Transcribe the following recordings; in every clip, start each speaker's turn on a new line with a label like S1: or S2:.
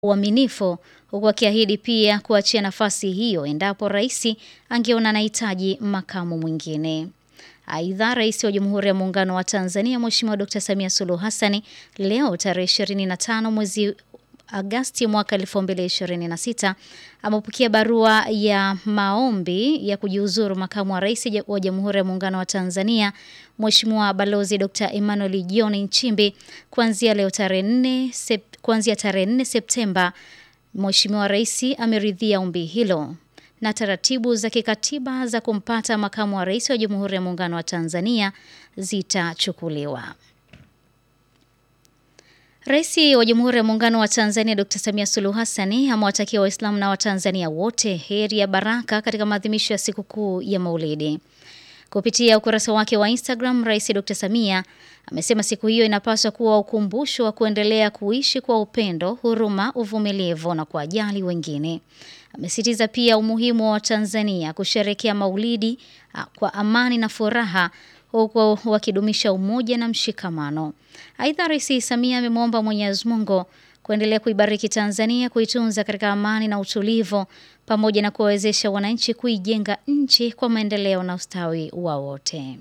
S1: uaminifu huku akiahidi pia kuachia nafasi hiyo endapo rais angeona anahitaji makamu mwingine. Aidha, Rais wa Jamhuri ya Muungano wa Tanzania Mheshimiwa Dkt. Samia Suluhu Hassan leo tarehe 25 mwezi Agasti mwaka 2026 amepokea barua ya maombi ya kujiuzuru makamu wa rais wa Jamhuri ya Muungano wa Tanzania Mheshimiwa Balozi Dr. Emmanuel John Nchimbi kuanzia leo tarehe 4 sep, kuanzia tarehe 4 Septemba. Mheshimiwa Rais ameridhia ombi hilo na taratibu za kikatiba za kumpata makamu wa rais wa Jamhuri ya Muungano wa Tanzania zitachukuliwa. Rais wa Jamhuri ya Muungano wa Tanzania Dr. Samia Suluhu Hassan amewatakia Waislamu na Watanzania wote heri ya baraka katika maadhimisho ya sikukuu ya Maulidi. Kupitia ukurasa wake wa Instagram, Rais Dr. Samia amesema siku hiyo inapaswa kuwa ukumbusho wa kuendelea kuishi kwa upendo, huruma, uvumilivu na kuwajali wengine. Amesitiza pia umuhimu wa Tanzania kusherekea Maulidi kwa amani na furaha huku wakidumisha umoja na mshikamano. Aidha, Rais Samia amemwomba Mwenyezi Mungu kuendelea kuibariki Tanzania, kuitunza katika amani na utulivu, pamoja na kuwawezesha wananchi kuijenga nchi kwa maendeleo na ustawi wa wote.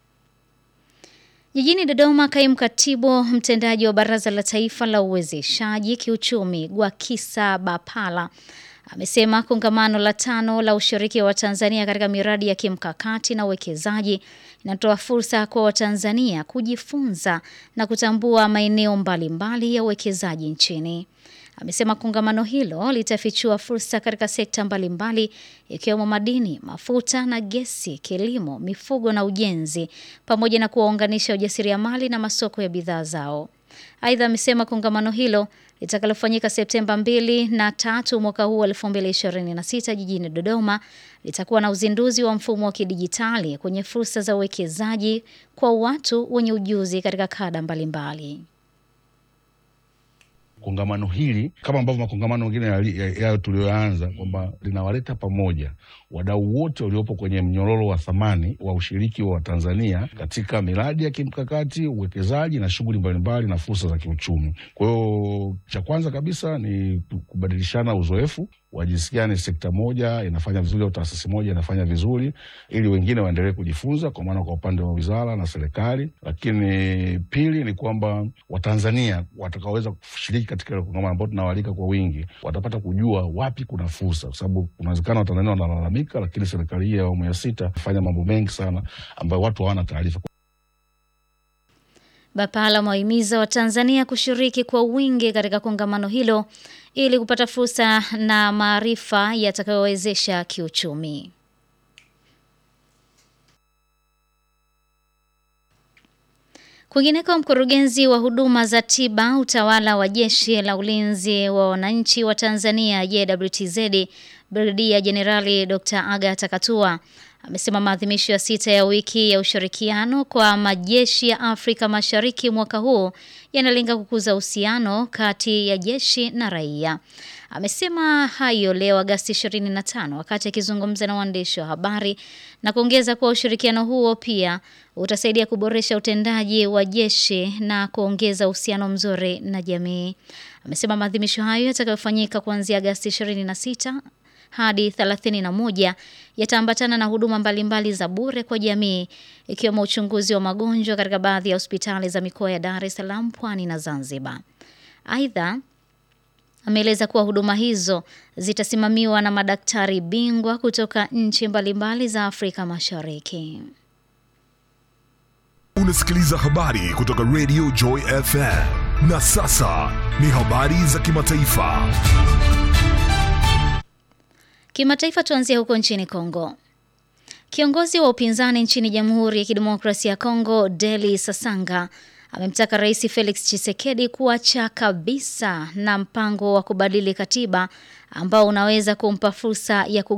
S1: Jijini Dodoma, kaimu katibu mtendaji wa Baraza la Taifa la Uwezeshaji Kiuchumi Gwakisa Bapala amesema kongamano la tano la ushiriki wa Tanzania katika miradi ya kimkakati na uwekezaji inatoa fursa kwa Watanzania kujifunza na kutambua maeneo mbalimbali ya uwekezaji nchini. Amesema kongamano hilo litafichua fursa katika sekta mbalimbali ikiwemo madini, mafuta na gesi, kilimo, mifugo na ujenzi, pamoja na kuwaunganisha wajasiriamali na masoko ya bidhaa zao. Aidha, amesema kongamano hilo litakalofanyika Septemba 2 na tatu mwaka huu 2026 jijini Dodoma litakuwa na uzinduzi wa mfumo wa kidijitali kwenye fursa za uwekezaji kwa watu wenye ujuzi katika kada mbalimbali.
S2: Kongamano hili kama ambavyo makongamano mengine yayo tuliyoanza kwamba linawaleta pamoja wadau wote waliopo kwenye mnyororo wa thamani wa ushiriki wa Tanzania katika miradi ya kimkakati, uwekezaji na shughuli mbalimbali na fursa za kiuchumi. Kwa hiyo cha kwanza kabisa ni kubadilishana uzoefu wa jinsi gani sekta moja inafanya vizuri au taasisi moja inafanya vizuri, ili wengine waendelee kujifunza, kwa maana kwa upande wa wizara na serikali. Lakini pili ni kwamba Watanzania watakaoweza kushiriki katika kongamano ambao tunawaalika kwa wingi watapata kujua wapi kuna fursa, kwa sababu kunawezekana Watanzania wanalalamika, lakini serikali hii ya awamu ya sita fanya mambo mengi sana ambayo watu hawana taarifa.
S1: Bapala amewahimiza Watanzania kushiriki kwa wingi katika kongamano hilo ili kupata fursa na maarifa yatakayowezesha kiuchumi. Kwingineko, mkurugenzi wa huduma za tiba utawala wa jeshi la ulinzi wa wananchi wa Tanzania JWTZ Brigedia Jenerali Dr. Agatha Katua amesema maadhimisho ya sita ya wiki ya ushirikiano kwa majeshi ya Afrika Mashariki mwaka huu yanalenga kukuza uhusiano kati ya jeshi na raia. Amesema hayo leo Agasti 25 wakati akizungumza na waandishi wa habari na kuongeza kuwa ushirikiano huo pia utasaidia kuboresha utendaji wa jeshi na kuongeza uhusiano mzuri na jamii. Amesema maadhimisho hayo yatakayofanyika kuanzia Agasti 26 hadi 31 yataambatana na huduma mbalimbali za bure kwa jamii ikiwemo uchunguzi wa magonjwa katika baadhi ya hospitali za mikoa ya Dar es Salaam, Pwani na Zanzibar. Aidha, ameeleza kuwa huduma hizo zitasimamiwa na madaktari bingwa kutoka nchi mbalimbali za Afrika Mashariki.
S3: Unasikiliza habari kutoka Radio Joy FM. Na sasa ni habari za kimataifa.
S1: Kimataifa, tuanzie huko nchini Kongo. Kiongozi wa upinzani nchini Jamhuri ya Kidemokrasia ya Kongo, Deli Sasanga, amemtaka Rais Felix Tshisekedi kuacha kabisa na mpango wa kubadili katiba ambao unaweza kumpa fursa ya